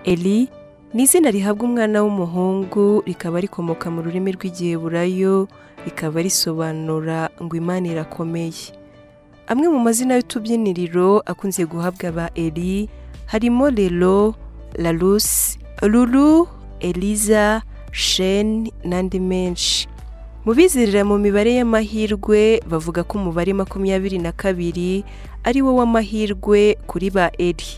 eli ni izina rihabwa umwana w'umuhungu rikaba rikomoka mu rurimi rw'igiheburayo rikaba risobanura ngo imana irakomeye amwe mu mazina y'utubyiniriro akunze guhabwa aba eli harimo rero larusi ruru eliza sheni n'andi menshi mu bizerera mu mibare y'amahirwe bavuga ko umubare makumyabiri na kabiri ari wo w'amahirwe kuri ba eri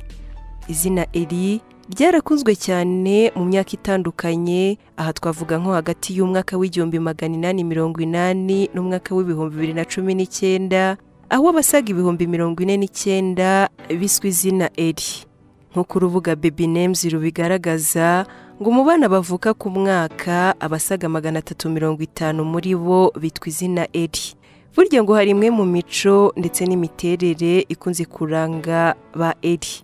izina eri ryarakunzwe cyane mu myaka itandukanye aha twavuga nko hagati y'umwaka w'igihumbi magana inani mirongo inani n'umwaka w'ibihumbi bibiri na cumi n'icyenda aho abasaga ibihumbi mirongo ine n'icyenda biswe izina eri nk'uko urubuga bebi nemzi rubigaragaza ngo mu bana bavuka ku mwaka abasaga magana atatu mirongo itanu muri bo bitwa izina eri burya ngo hari imwe mu mico ndetse n'imiterere ikunze kuranga ba eri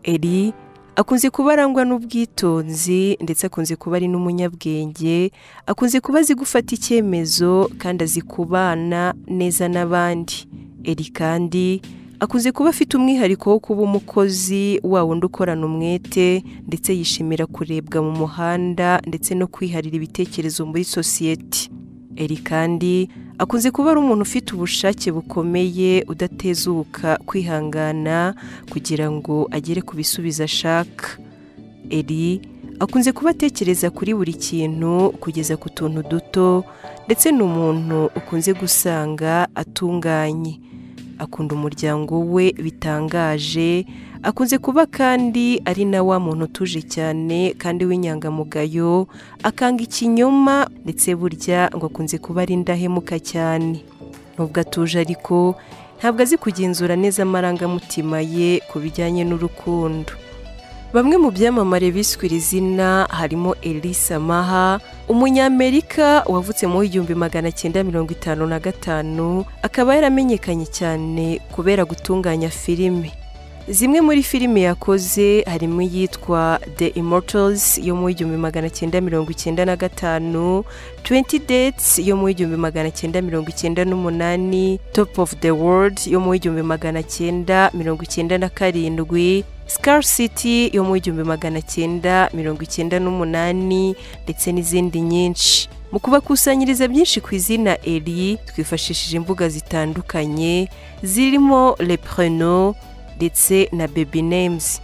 eri akunze kuba arangwa n'ubwitonzi ndetse akunze kuba ari n'umunyabwenge akunze kuba azi gufata icyemezo kandi azi kubana neza n'abandi eri kandi akunze kuba afite umwihariko wo kuba umukozi wa wundi ukorana umwete ndetse yishimira kurebwa mu muhanda ndetse no kwiharira ibitekerezo muri sosiyete eri kandi akunze kuba ari umuntu ufite ubushake bukomeye udatezuka kwihangana kugira ngo agere ku bisubizo ashaka eri akunze kuba atekereza kuri buri kintu kugeza ku tuntu duto ndetse ni umuntu ukunze gusanga atunganye akunda umuryango we bitangaje akunze kuba kandi ari na wa muntu utuje cyane kandi w'inyangamugayo akanga ikinyoma ndetse burya ngo akunze kuba ari indahemuka cyane nubwo atuje ariko ntabwo azi kugenzura neza amarangamutima ye ku bijyanye n'urukundo bamwe mu byamamare biswe iri zina harimo elisa maha umunyamerika wavutse mu w'igihumbi magana cyenda mirongo itanu na gatanu akaba yaramenyekanye cyane kubera gutunganya filime zimwe muri filime yakoze harimo iyitwa the immortals yo mu w'igihumbi magana cyenda mirongo icyenda na gatanu 20 dates yo mu w'igihumbi magana cyenda mirongo icyenda n'umunani top of the world yo mu w'igihumbi magana cyenda mirongo icyenda na karindwi Scar City yo mu w'igihumbi magana cyenda mirongo icyenda n'umunani ndetse n'izindi nyinshi mu kubakusanyiriza byinshi ku izina eri twifashishije imbuga zitandukanye zirimo lepreno ndetse na baby names